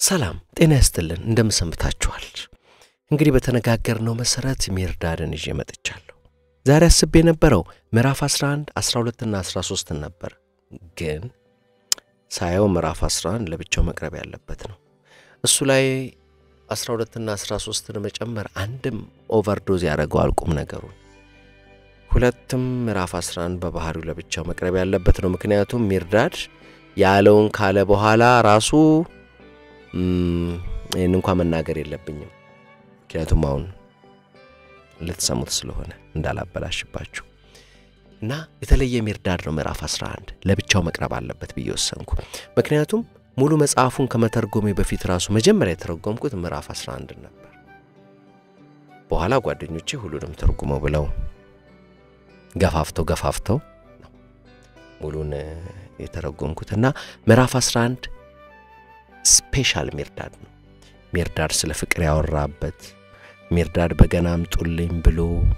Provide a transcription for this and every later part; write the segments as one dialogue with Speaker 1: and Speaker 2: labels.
Speaker 1: ሰላም ጤና ያስጥልን። እንደምሰንብታችኋል። እንግዲህ በተነጋገርነው መሠረት ሚርዳድን ይዤ መጥቻለሁ። ዛሬ አስቤ የነበረው ምዕራፍ 11 12ና 13ን ነበር፣ ግን ሳየው ምዕራፍ 11 ለብቻው መቅረብ ያለበት ነው። እሱ ላይ 12ና 13ን መጨመር አንድም ኦቨርዶዝ ያደረገዋል ቁም ነገሩን፣ ሁለትም ምዕራፍ 11 በባህሪው ለብቻው መቅረብ ያለበት ነው። ምክንያቱም ሚርዳድ ያለውን ካለ በኋላ ራሱ ይህን እንኳ መናገር የለብኝም ምክንያቱም አሁን ልትሰሙት ስለሆነ እንዳላበላሽባችሁ እና የተለየ ሚርዳድ ነው ምዕራፍ 11 ለብቻው መቅረብ አለበት ብዬ ወሰንኩ። ምክንያቱም ሙሉ መጽሐፉን ከመተርጎሜ በፊት ራሱ መጀመሪያ የተረጎምኩት ምዕራፍ 11 ነበር። በኋላ ጓደኞቼ ሁሉንም ተርጉመው ብለው ገፋፍተው ገፋፍተው ነው ሙሉን የተረጎምኩት እና ምዕራፍ 11 ስፔሻል ሚርዳድ ነው። ሚርዳድ ስለ ፍቅር ያወራበት ሚርዳድ በገና አምጡልኝ ብሎ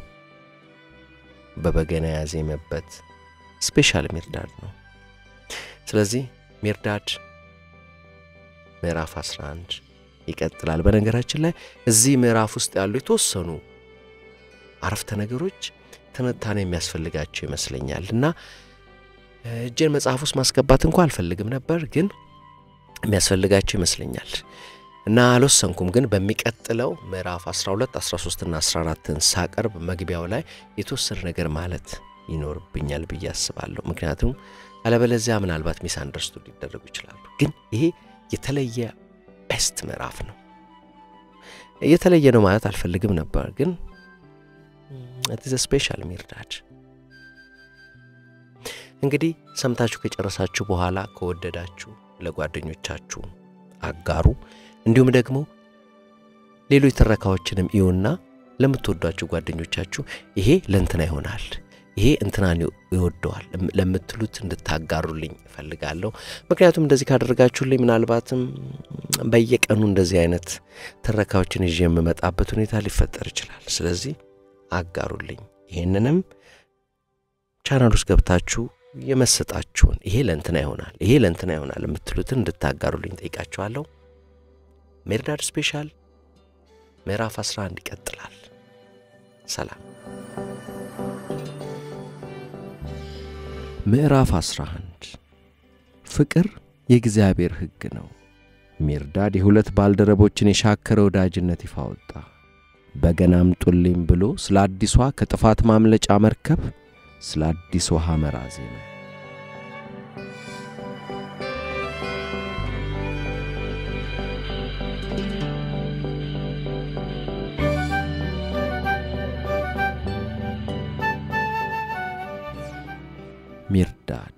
Speaker 1: በበገና ያዜመበት ስፔሻል ሚርዳድ ነው። ስለዚህ ሚርዳድ ምዕራፍ 11 ይቀጥላል። በነገራችን ላይ እዚህ ምዕራፍ ውስጥ ያሉ የተወሰኑ አረፍተ ነገሮች ትንታኔ የሚያስፈልጋቸው ይመስለኛል እና እጄን መጽሐፍ ውስጥ ማስገባት እንኳ አልፈልግም ነበር ግን የሚያስፈልጋቸው ይመስለኛል እና አልወሰንኩም። ግን በሚቀጥለው ምዕራፍ 12፣ 13ና 14ን ሳቀርብ መግቢያው ላይ የተወሰነ ነገር ማለት ይኖርብኛል ብዬ አስባለሁ። ምክንያቱም አለበለዚያ ምናልባት ሚስ አንደርስቱድ ሊደረጉ ይችላሉ። ግን ይሄ የተለየ ቤስት ምዕራፍ ነው። የተለየ ነው ማለት አልፈልግም ነበር፣ ግን ዘ ስፔሻል ሚርዳድ እንግዲህ ሰምታችሁ ከጨረሳችሁ በኋላ ከወደዳችሁ ለጓደኞቻችሁ አጋሩ። እንዲሁም ደግሞ ሌሎች ትረካዎችንም እዩና ለምትወዷችሁ ጓደኞቻችሁ ይሄ ለእንትና ይሆናል፣ ይሄ እንትናን ይወደዋል ለምትሉት እንድታጋሩልኝ እፈልጋለሁ። ምክንያቱም እንደዚህ ካደረጋችሁልኝ ምናልባትም በየቀኑ እንደዚህ አይነት ትረካዎችን ይዤ የምመጣበት ሁኔታ ሊፈጠር ይችላል። ስለዚህ አጋሩልኝ። ይህንንም ቻናል ውስጥ ገብታችሁ የመሰጣችሁን ይሄ ለእንትና ይሆናል ይሄ ለእንትና ይሆናል የምትሉትን እንድታጋሩልኝ ጠይቃችኋለሁ። ሚርዳድ ስፔሻል ምዕራፍ 11 ይቀጥላል። ሰላም። ምዕራፍ 11 ፍቅር የእግዚአብሔር ሕግ ነው። ሚርዳድ የሁለት ባልደረቦችን የሻከረ ወዳጅነት ይፋ ወጣ። በገና አምጡልኝ ብሎ ስለ አዲሷ ከጥፋት ማምለጫ መርከብ ስለ አዲስ ውሃ መራ ዜመ። ሚርዳድ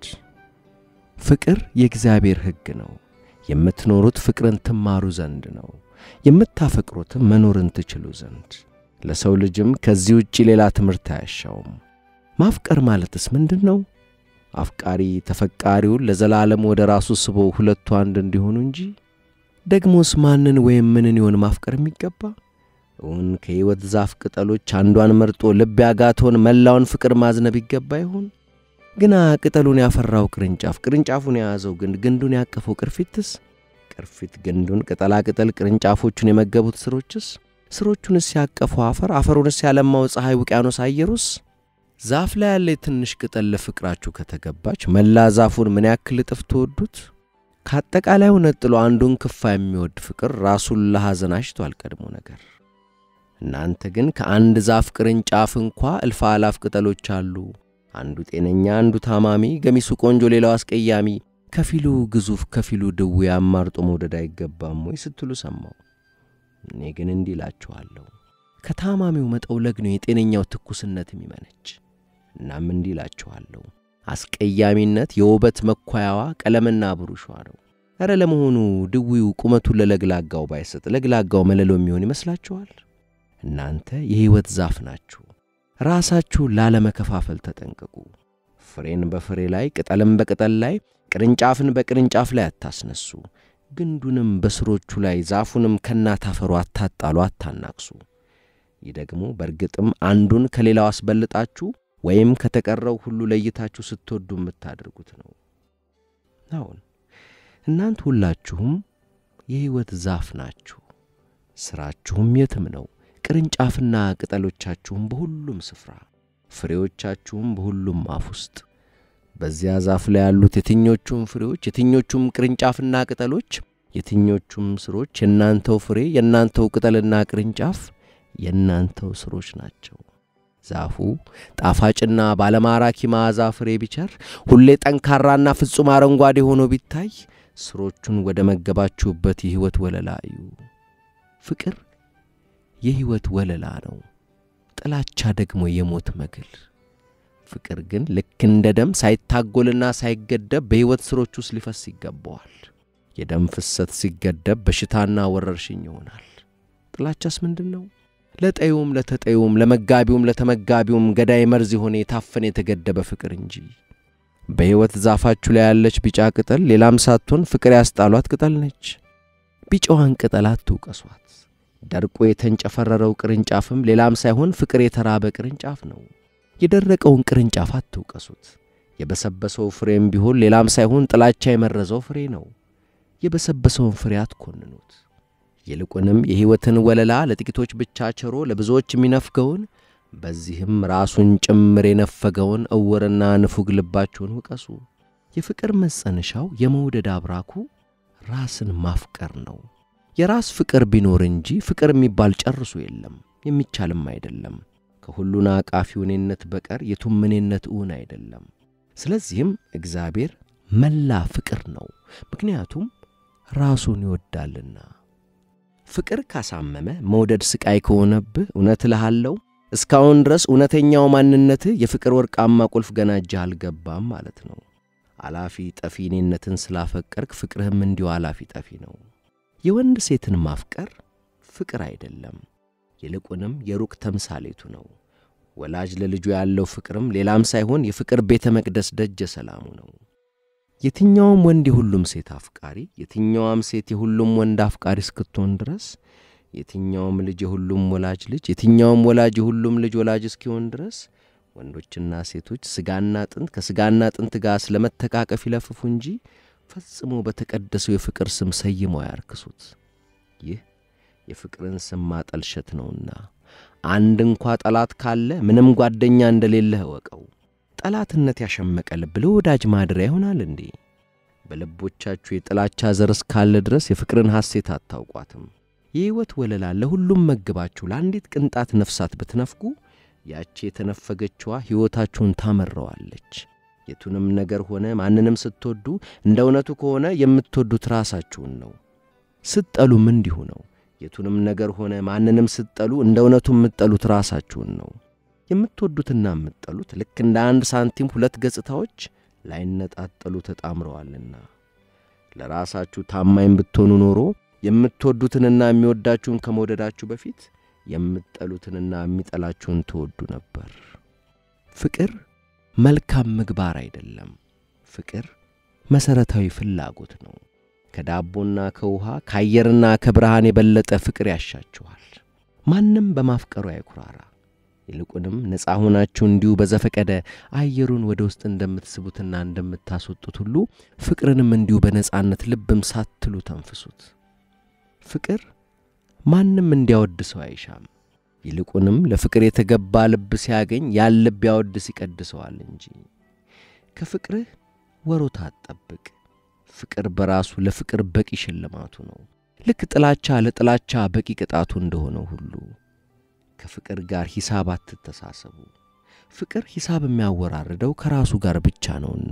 Speaker 1: ፍቅር የእግዚአብሔር ሕግ ነው። የምትኖሩት ፍቅርን ትማሩ ዘንድ ነው፣ የምታፈቅሩትም መኖርን ትችሉ ዘንድ። ለሰው ልጅም ከዚህ ውጪ ሌላ ትምህርት አያሻውም። ማፍቀር ማለትስ ምንድን ነው? አፍቃሪ ተፈቃሪውን ለዘላለም ወደ ራሱ ስቦ ሁለቱ አንድ እንዲሆኑ እንጂ። ደግሞስ ማንን ወይም ምንን ይሆን ማፍቀር የሚገባ? እውን ከሕይወት ዛፍ ቅጠሎች አንዷን መርጦ ልብ ያጋተውን መላውን ፍቅር ማዝነብ ይገባ ይሆን? ግና ቅጠሉን ያፈራው ቅርንጫፍ፣ ቅርንጫፉን የያዘው ግንድ፣ ግንዱን ያቀፈው ቅርፊትስ፣ ቅርፊት ግንዱን፣ ቅጠላ ቅጠል ቅርንጫፎቹን የመገቡት ስሮችስ፣ ስሮቹንስ ያቀፈው አፈር፣ አፈሩንስ ያለማው ፀሐይ፣ ውቅያኖስ፣ አየሩስ ዛፍ ላይ ያለ የትንሽ ቅጠል ለፍቅራችሁ ከተገባች መላ ዛፉን ምን ያክል እጥፍ ትወዱት? ከአጠቃላዩ ነጥሎ አንዱን ክፋ የሚወድ ፍቅር ራሱን ለሐዘን አሽቷል ቀድሞ ነገር። እናንተ ግን ከአንድ ዛፍ ቅርንጫፍ እንኳ እልፍ አላፍ ቅጠሎች አሉ። አንዱ ጤነኛ፣ አንዱ ታማሚ፣ ገሚሱ ቆንጆ፣ ሌላው አስቀያሚ፣ ከፊሉ ግዙፍ፣ ከፊሉ ድውይ አማርጦ መውደድ አይገባም ወይ ስትሉ ሰማው። እኔ ግን እንዲህ እላችኋለሁ ከታማሚው መጠውለግ ነው የጤነኛው ትኩስነት የሚመነች። እናም እንዲህ እላችኋለሁ አስቀያሚነት የውበት መኳያዋ ቀለምና ብሩሿ ነው። ኧረ ለመሆኑ ድዊው ቁመቱን ለለግላጋው ባይሰጥ ለግላጋው መለሎ የሚሆን ይመስላችኋል? እናንተ የሕይወት ዛፍ ናችሁ። ራሳችሁን ላለመከፋፈል ተጠንቀቁ። ፍሬን በፍሬ ላይ ቅጠልም በቅጠል ላይ ቅርንጫፍን በቅርንጫፍ ላይ አታስነሱ። ግንዱንም በስሮቹ ላይ ዛፉንም ከናታፈሩ አታጣሉ፣ አታናቅሱ። ይህ ደግሞ በእርግጥም አንዱን ከሌላው አስበልጣችሁ ወይም ከተቀረው ሁሉ ለይታችሁ ስትወዱ የምታደርጉት ነው። አሁን እናንተ ሁላችሁም የሕይወት ዛፍ ናችሁ። ሥራችሁም የትም ነው፣ ቅርንጫፍና ቅጠሎቻችሁም በሁሉም ስፍራ፣ ፍሬዎቻችሁም በሁሉም አፍ ውስጥ። በዚያ ዛፍ ላይ ያሉት የትኞቹም ፍሬዎች፣ የትኞቹም ቅርንጫፍና ቅጠሎች፣ የትኞቹም ሥሮች የእናንተው ፍሬ፣ የእናንተው ቅጠልና ቅርንጫፍ የእናንተው ሥሮች ናቸው። ዛፉ ጣፋጭና ባለማራኪ መዓዛ ፍሬ ቢቸር፣ ሁሌ ጠንካራና ፍጹም አረንጓዴ ሆኖ ቢታይ፣ ሥሮቹን ወደ መገባችሁበት የሕይወት ወለላ እዩ። ፍቅር የሕይወት ወለላ ነው፣ ጥላቻ ደግሞ የሞት መግል። ፍቅር ግን ልክ እንደ ደም ሳይታጎልና ሳይገደብ በሕይወት ሥሮች ውስጥ ሊፈስ ይገባዋል። የደም ፍሰት ሲገደብ በሽታና ወረርሽኝ ይሆናል። ጥላቻስ ምንድን ነው? ለጠዩም ለተጠዩም ለመጋቢውም ለተመጋቢውም ገዳይ መርዝ የሆነ የታፈነ የተገደበ ፍቅር እንጂ። በሕይወት ዛፋችሁ ላይ ያለች ቢጫ ቅጠል ሌላም ሳትሆን ፍቅር ያስጣሏት ቅጠል ነች። ቢጫዋን ቅጠል አትውቀሷት። ደርቆ የተንጨፈረረው ቅርንጫፍም ሌላም ሳይሆን ፍቅር የተራበ ቅርንጫፍ ነው። የደረቀውን ቅርንጫፍ አትውቀሱት። የበሰበሰው ፍሬም ቢሆን ሌላም ሳይሆን ጥላቻ የመረዘው ፍሬ ነው። የበሰበሰውን ፍሬ አትኮንኑት። ይልቁንም የሕይወትን ወለላ ለጥቂቶች ብቻ ቸሮ ለብዙዎች የሚነፍገውን በዚህም ራሱን ጭምር የነፈገውን እውርና ንፉግ ልባችሁን ውቀሱ። የፍቅር መጸነሻው የመውደድ አብራኩ ራስን ማፍቀር ነው። የራስ ፍቅር ቢኖር እንጂ ፍቅር የሚባል ጨርሶ የለም፣ የሚቻልም አይደለም። ከሁሉን አቃፊ እኔነት በቀር የቱም እኔነት እውን አይደለም። ስለዚህም እግዚአብሔር መላ ፍቅር ነው፣ ምክንያቱም ራሱን ይወዳልና። ፍቅር ካሳመመ መውደድ ሥቃይ ከሆነብህ እውነት እልሃለሁ እስካሁን ድረስ እውነተኛው ማንነትህ የፍቅር ወርቃማ ቁልፍ ገና እጅህ አልገባም ማለት ነው። አላፊ ጠፊ እኔነትን ስላፈቀርክ ፍቅርህም እንዲሁ አላፊ ጠፊ ነው። የወንድ ሴትን ማፍቀር ፍቅር አይደለም፣ ይልቁንም የሩቅ ተምሳሌቱ ነው። ወላጅ ለልጁ ያለው ፍቅርም ሌላም ሳይሆን የፍቅር ቤተ መቅደስ ደጀ ሰላሙ ነው። የትኛውም ወንድ የሁሉም ሴት አፍቃሪ፣ የትኛዋም ሴት የሁሉም ወንድ አፍቃሪ እስክትሆን ድረስ የትኛውም ልጅ የሁሉም ወላጅ ልጅ፣ የትኛውም ወላጅ የሁሉም ልጅ ወላጅ እስኪሆን ድረስ ወንዶችና ሴቶች ሥጋና አጥንት ከሥጋና አጥንት ጋር ስለመተቃቀፍ ይለፍፉ እንጂ ፈጽሞ በተቀደሰው የፍቅር ስም ሰይመው ያርክሱት። ይህ የፍቅርን ስም ማጠልሸት ነውና አንድ እንኳ ጠላት ካለ ምንም ጓደኛ እንደሌለህ እወቀው። ጠላትነት ያሸመቀ ልብ ለወዳጅ ማደሪያ ይሆናል እንዴ? በልቦቻችሁ የጥላቻ ዘር እስካለ ድረስ የፍቅርን ሐሴት አታውቋትም። የሕይወት ወለላ ለሁሉም መግባችሁ ለአንዲት ቅንጣት ነፍሳት ብትነፍጉ ያቺ የተነፈገችዋ ሕይወታችሁን ታመረዋለች። የቱንም ነገር ሆነ ማንንም ስትወዱ እንደ እውነቱ ከሆነ የምትወዱት ራሳችሁን ነው። ስትጠሉም እንዲሁ ነው። የቱንም ነገር ሆነ ማንንም ስትጠሉ እንደ እውነቱ የምትጠሉት ራሳችሁን ነው። የምትወዱትና የምትጠሉት ልክ እንደ አንድ ሳንቲም ሁለት ገጽታዎች ላይነጣጠሉ ተጣምረዋልና ለራሳችሁ ታማኝ ብትሆኑ ኖሮ የምትወዱትንና የሚወዳችሁን ከመውደዳችሁ በፊት የምትጠሉትንና የሚጠላችሁን ትወዱ ነበር። ፍቅር መልካም ምግባር አይደለም። ፍቅር መሠረታዊ ፍላጎት ነው። ከዳቦና ከውሃ ከአየርና ከብርሃን የበለጠ ፍቅር ያሻችኋል። ማንም በማፍቀሩ አይኩራራ። ይልቁንም ነፃ ሆናችሁ እንዲሁ በዘፈቀደ አየሩን ወደ ውስጥ እንደምትስቡትና እንደምታስወጡት ሁሉ ፍቅርንም እንዲሁ በነፃነት ልብም ሳትሉ ተንፍሱት። ፍቅር ማንም እንዲያወድሰው አይሻም። ይልቁንም ለፍቅር የተገባ ልብ ሲያገኝ ያን ልብ ያወድስ ይቀድሰዋል እንጂ። ከፍቅርህ ወሮታ አትጠብቅ። ፍቅር በራሱ ለፍቅር በቂ ሽልማቱ ነው። ልክ ጥላቻ ለጥላቻ በቂ ቅጣቱ እንደሆነው ሁሉ ከፍቅር ጋር ሂሳብ አትተሳሰቡ። ፍቅር ሂሳብ የሚያወራርደው ከራሱ ጋር ብቻ ነውና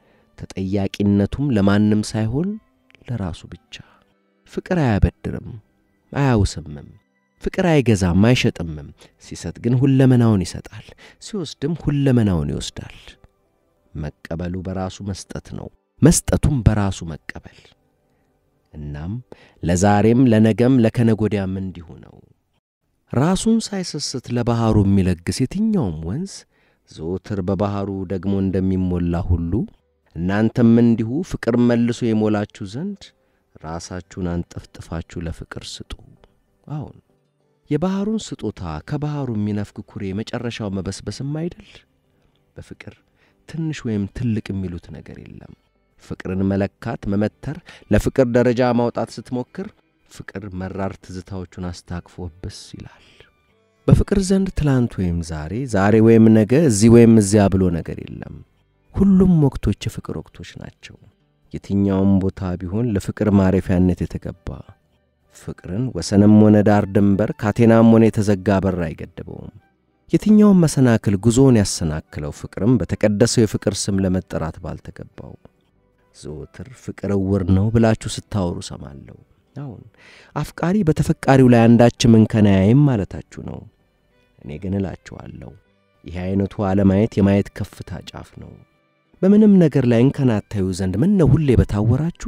Speaker 1: ተጠያቂነቱም ለማንም ሳይሆን ለራሱ ብቻ። ፍቅር አያበድርም፣ አያውስምም። ፍቅር አይገዛም፣ አይሸጥምም። ሲሰጥ ግን ሁለመናውን ይሰጣል፣ ሲወስድም ሁለመናውን ይወስዳል። መቀበሉ በራሱ መስጠት ነው፣ መስጠቱም በራሱ መቀበል። እናም ለዛሬም ለነገም ለከነጎዲያም እንዲሁ ነው። ራሱን ሳይሰስት ለባሕሩ የሚለግስ የትኛውም ወንዝ ዘወትር በባሕሩ ደግሞ እንደሚሞላ ሁሉ እናንተም እንዲሁ ፍቅር መልሶ የሞላችሁ ዘንድ ራሳችሁን አንጠፍጥፋችሁ ለፍቅር ስጡ። አሁን የባሕሩን ስጦታ ከባሕሩ የሚነፍግ ኩሬ መጨረሻው መበስበስም አይደል? በፍቅር ትንሽ ወይም ትልቅ የሚሉት ነገር የለም። ፍቅርን መለካት፣ መመተር፣ ለፍቅር ደረጃ ማውጣት ስትሞክር ፍቅር መራር ትዝታዎቹን አስታክፎ ብስ ይላል። በፍቅር ዘንድ ትላንት ወይም ዛሬ፣ ዛሬ ወይም ነገ፣ እዚህ ወይም እዚያ ብሎ ነገር የለም። ሁሉም ወቅቶች የፍቅር ወቅቶች ናቸው። የትኛውም ቦታ ቢሆን ለፍቅር ማረፊያነት የተገባ ፍቅርን ወሰንም ሆነ ዳር ድንበር ካቴናም ሆነ የተዘጋ በር አይገድበውም። የትኛውም መሰናክል ጉዞውን ያሰናክለው ፍቅርም በተቀደሰው የፍቅር ስም ለመጠራት ባልተገባው ዘወትር ፍቅር እውር ነው ብላችሁ ስታወሩ ሰማለሁ። አሁን አፍቃሪ በተፈቃሪው ላይ አንዳችም እንከን አያይም ማለታችሁ ነው። እኔ ግን እላችኋለሁ ይህ ዐይነቱ አለማየት የማየት ከፍታ ጫፍ ነው። በምንም ነገር ላይ እንከን አታዩ ዘንድ ምን ነው ሁሌ በታወራችሁ?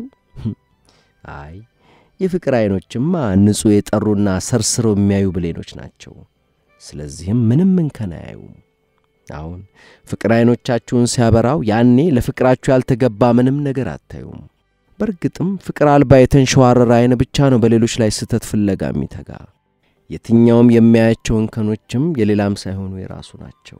Speaker 1: አይ የፍቅር ዐይኖችማ ንጹሕ የጠሩና ሰርስረው የሚያዩ ብሌኖች ናቸው። ስለዚህም ምንም እንከን አያዩም። አሁን ፍቅር ዐይኖቻችሁን ሲያበራው ያኔ ለፍቅራችሁ ያልተገባ ምንም ነገር አታዩም። በእርግጥም ፍቅር አልባ የተንሸዋረረ ዐይን ብቻ ነው በሌሎች ላይ ስህተት ፍለጋ የሚተጋ። የትኛውም የሚያያቸው እንከኖችም የሌላም ሳይሆኑ የራሱ ናቸው።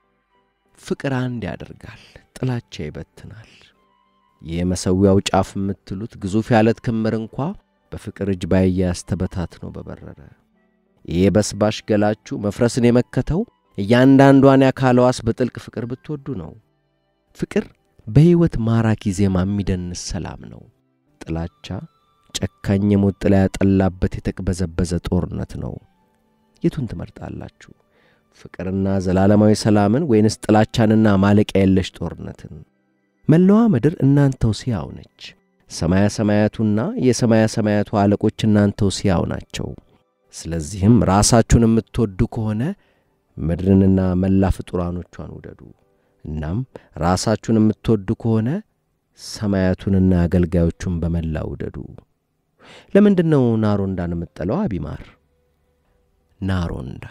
Speaker 1: ፍቅር አንድ ያደርጋል፣ ጥላቻ ይበትናል። ይህ መሠዊያው ጫፍ የምትሉት ግዙፍ ያለት ክምር እንኳ በፍቅር እጅ ባያያዝ ተበታትኖ በበረረ። ይህ በስባሽ ገላችሁ መፍረስን የመከተው እያንዳንዷን የአካል ሕዋስ በጥልቅ ፍቅር ብትወዱ ነው። ፍቅር በሕይወት ማራኪ ዜማ የሚደንስ ሰላም ነው። ጥላቻ ጨካኝ የሞት ጥላ ያጠላበት የተቅበዘበዘ ጦርነት ነው። የቱን ትመርጣላችሁ? ፍቅርና ዘላለማዊ ሰላምን ወይንስ ጥላቻንና ማለቂያ የለሽ ጦርነትን? መላዋ ምድር እናንተው ሲያው ነች። ሰማያ ሰማያቱና የሰማያ ሰማያቱ አለቆች እናንተው ሲያው ናቸው። ስለዚህም ራሳችሁን የምትወዱ ከሆነ ምድርንና መላ ፍጡራኖቿን ውደዱ። እናም ራሳችሁን የምትወዱ ከሆነ ሰማያቱንና አገልጋዮቹን በመላ ውደዱ። ለምንድን ነው ናሮንዳን የምጠለው? አቢማር ናሮንዳ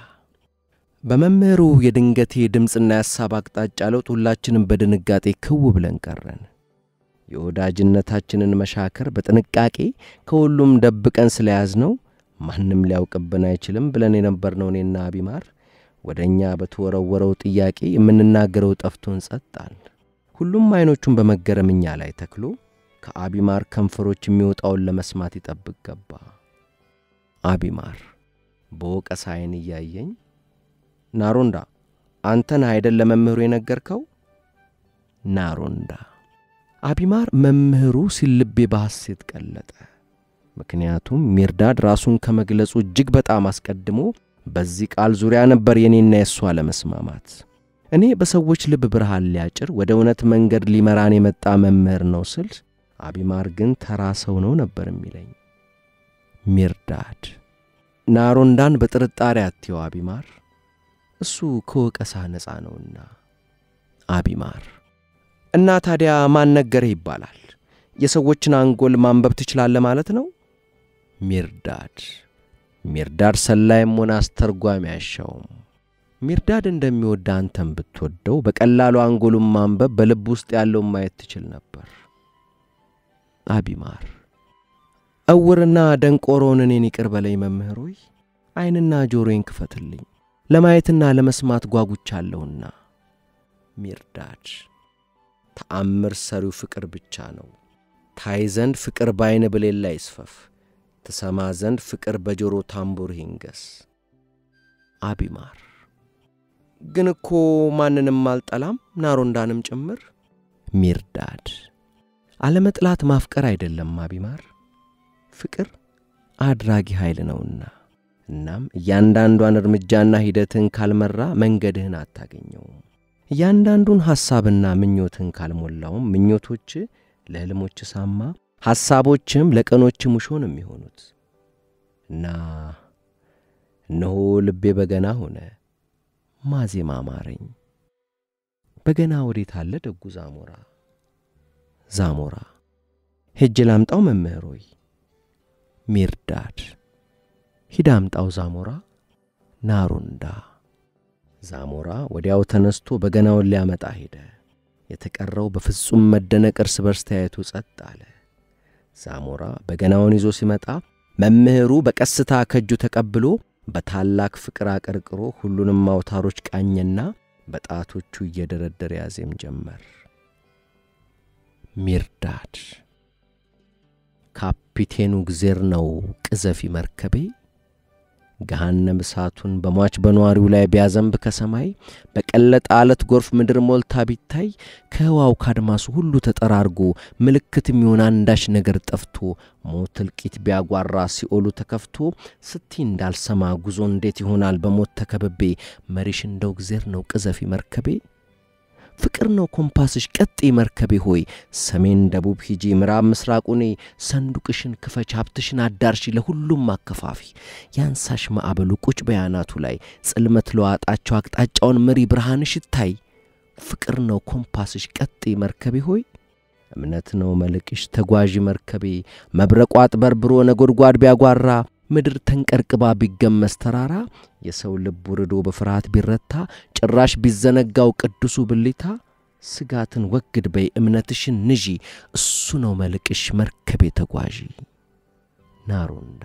Speaker 1: በመምህሩ የድንገቴ ድምፅና የሐሳብ አቅጣጫ ለውጥ ሁላችንም በድንጋጤ ክው ብለን ቀረን። የወዳጅነታችንን መሻከር በጥንቃቄ ከሁሉም ደብቀን ስለያዝነው ማንም ሊያውቅብን አይችልም ብለን የነበርነው እኔና አቢማር ወደ እኛ በተወረወረው ጥያቄ የምንናገረው ጠፍቶን ጸጣል። ሁሉም ዐይኖቹን በመገረም እኛ ላይ ተክሎ ከአቢማር ከንፈሮች የሚወጣውን ለመስማት ይጠብቅ ገባ። አቢማር በወቀሳ ዐይን እያየኝ ናሮንዳ አንተን አይደል ለመምህሩ የነገርከው? ናሮንዳ አቢማር መምህሩ ሲል ልቤ በሐሴት ቀለጠ። ምክንያቱም ሚርዳድ ራሱን ከመግለጹ እጅግ በጣም አስቀድሞ በዚህ ቃል ዙሪያ ነበር የኔና የእሷ ለመስማማት። እኔ በሰዎች ልብ ብርሃን ሊያጭር ወደ እውነት መንገድ ሊመራን የመጣ መምህር ነው ስል፣ አቢማር ግን ተራ ሰው ነው ነበር የሚለኝ። ሚርዳድ ናሮንዳን በጥርጣሬ አትየው አቢማር፣ እሱ ከወቀሳ ነፃ ነውና። አቢማር እና ታዲያ ማን ነገረህ ይባላል? የሰዎችን አንጎል ማንበብ ትችላለህ ማለት ነው? ሚርዳድ ሚርዳድ ሰላይም ሆነ አስተርጓሚ አያሻውም። ሚርዳድ እንደሚወድ አንተን ብትወደው በቀላሉ አንጎሉን ማንበብ በልብ ውስጥ ያለውን ማየት ትችል ነበር። አቢማር እውርና ደንቆሮውን እኔን ይቅር በለኝ መምህር ሆይ፣ ዐይንና ጆሮዬን ክፈትልኝ ለማየትና ለመስማት ጓጉቻለሁና። ሚርዳድ ተአምር ሰሪው ፍቅር ብቻ ነው። ታይ ዘንድ ፍቅር በዐይን ብሌላ ይስፈፍ ትሰማ ዘንድ ፍቅር በጆሮ ታምቡር ይንገስ። አቢማር ግን እኮ ማንንም አልጠላም ናሮንዳንም ጭምር። ሚርዳድ አለመጥላት ማፍቀር አይደለም አቢማር፣ ፍቅር አድራጊ ኃይል ነውና። እናም እያንዳንዷን እርምጃና ሂደትን ካልመራ መንገድህን አታገኘውም። እያንዳንዱን ሐሳብና ምኞትን ካልሞላውም ምኞቶች ለሕልሞች ሳማ ሐሳቦችም ለቀኖች ሙሾ ነው የሚሆኑት። እና እነሆ ልቤ በገና ሆነ፣ ማዜማ አማረኝ። በገና ወዴት አለ ደጉ ዛሞራ? ዛሞራ ሄጄ ላምጣው መምህር ሆይ። ሚርዳድ ሂድ አምጣው ዛሞራ። ናሮንዳ ዛሞራ ወዲያው ተነስቶ በገናውን ሊያመጣ ሄደ። የተቀረው በፍጹም መደነቅ እርስ በርስ ተያይቶ ጸጥ አለ። ዛሞራ በገናውን ይዞ ሲመጣ መምህሩ በቀስታ ከእጁ ተቀብሎ በታላቅ ፍቅር አቀርቅሮ ሁሉንም አውታሮች ቃኘና በጣቶቹ እየደረደረ ያዜም ጀመር። ሚርዳድ ካፒቴኑ እግዜር ነው ቅዘፊ መርከቤ ገሃነም እሳቱን በሟች በነዋሪው ላይ ቢያዘንብ ከሰማይ በቀለጠ አለት ጎርፍ ምድር ሞልታ ቢታይ ከህዋው ካድማሱ ሁሉ ተጠራርጎ ምልክት የሚሆን አንዳች ነገር ጠፍቶ ሞት እልቂት ቢያጓራ ሲኦሉ ተከፍቶ ስቲ እንዳልሰማ ጉዞ እንዴት ይሆናል በሞት ተከብቤ መሪሽ እንደው እግዜር ነው ቅዘፊ መርከቤ ፍቅር ነው ኮምፓስሽ ቀጤ መርከቤ ሆይ ሰሜን ደቡብ ሂጂ ምዕራብ ምስራቁኔ ሰንዱቅሽን ክፈች ሀብትሽን አዳርሺ ለሁሉም አከፋፊ ያንሳሽ ማዕበሉ ቁጭ በያናቱ ላይ ጽልመት ለዋጣቸው አቅጣጫውን ምሪ ብርሃንሽ ይታይ ፍቅር ነው ኮምፓስሽ ቀጤ መርከቤ ሆይ እምነት ነው መልቅሽ ተጓዢ መርከቤ መብረቋ አጥበርብሮ ነጎድጓድ ቢያጓራ ምድር ተንቀርቅባ ቢገመስ ተራራ የሰው ልብ ውርዶ በፍርሃት ቢረታ ጭራሽ ቢዘነጋው ቅዱሱ ብሊታ ስጋትን ወግድ በይ እምነትሽን ንዢ እሱ ነው መልቅሽ መርከቤ ተጓዢ ናሮንዳ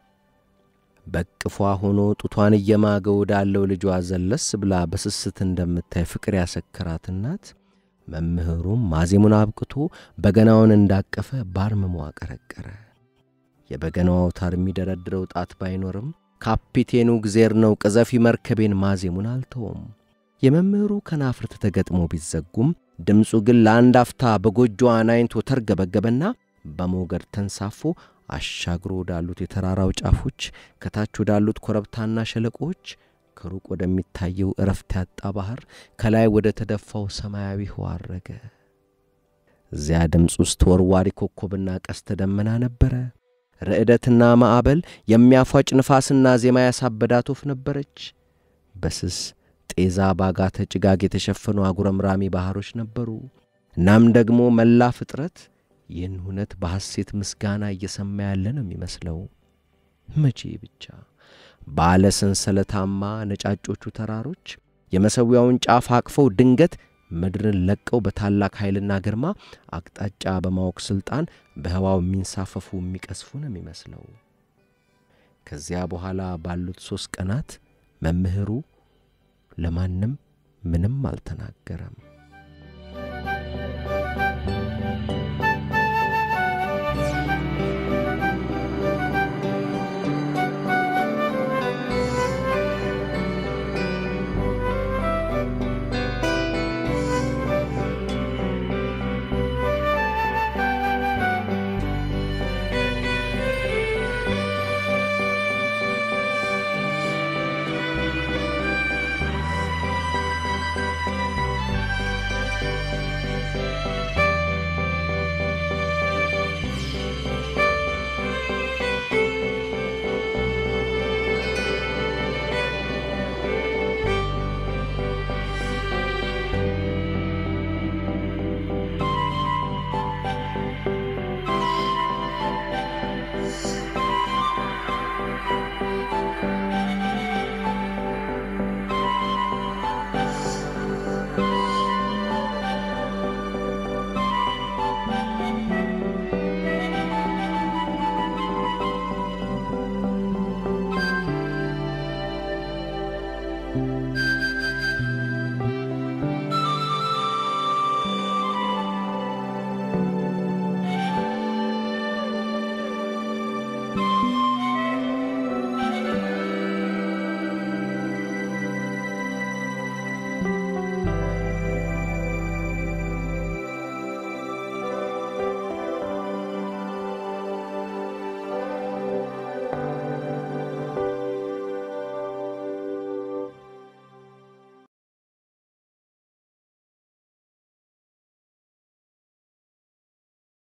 Speaker 1: በቅፏ ሆኖ ጡቷን እየማገ ወዳለው ልጇ ዘለስ ብላ በስስት እንደምታይ ፍቅር ያሰከራት እናት መምህሩም ማዜሙን አብቅቶ በገናውን እንዳቀፈ ባርምሞ አቀረቀረ። የበገናው አውታር የሚደረድረው ጣት ባይኖርም ካፒቴኑ እግዜር ነው ቅዘፊ መርከቤን ማዜሙን አልተውም። የመምህሩ ከናፍርት ተገጥሞ ቢዘጉም ድምፁ ግን ለአንድ አፍታ በጎጆዋ ናይንቶ ተርገበገበና በሞገድ ተንሳፎ አሻግሮ ወዳሉት የተራራው ጫፎች ከታች ወዳሉት ኮረብታና ሸለቆዎች ከሩቅ ወደሚታየው እረፍት ያጣ ባሕር ከላይ ወደ ተደፋው ሰማያዊ ህዋ አረገ። እዚያ ድምፅ ውስጥ ተወርዋሪ ኮከብና ቀስተ ደመና ነበረ። ርዕደትና ማዕበል የሚያፏጭ ንፋስና ዜማ ያሳበዳት ወፍ ነበረች። በስስ ጤዛ ባጋተ ጭጋግ የተሸፈኑ አጉረምራሚ ባሕሮች ነበሩ። እናም ደግሞ መላ ፍጥረት ይህን እውነት በሐሴት ምስጋና እየሰማ ያለ ነው የሚመስለው። መቼ ብቻ ባለ ሰንሰለታማ ነጫጮቹ ተራሮች የመሠዊያውን ጫፍ አቅፈው ድንገት ምድርን ለቀው በታላቅ ኃይልና ግርማ አቅጣጫ በማወቅ ሥልጣን በህዋው የሚንሳፈፉ የሚቀስፉ ነው የሚመስለው። ከዚያ በኋላ ባሉት ሦስት ቀናት መምህሩ ለማንም ምንም አልተናገረም።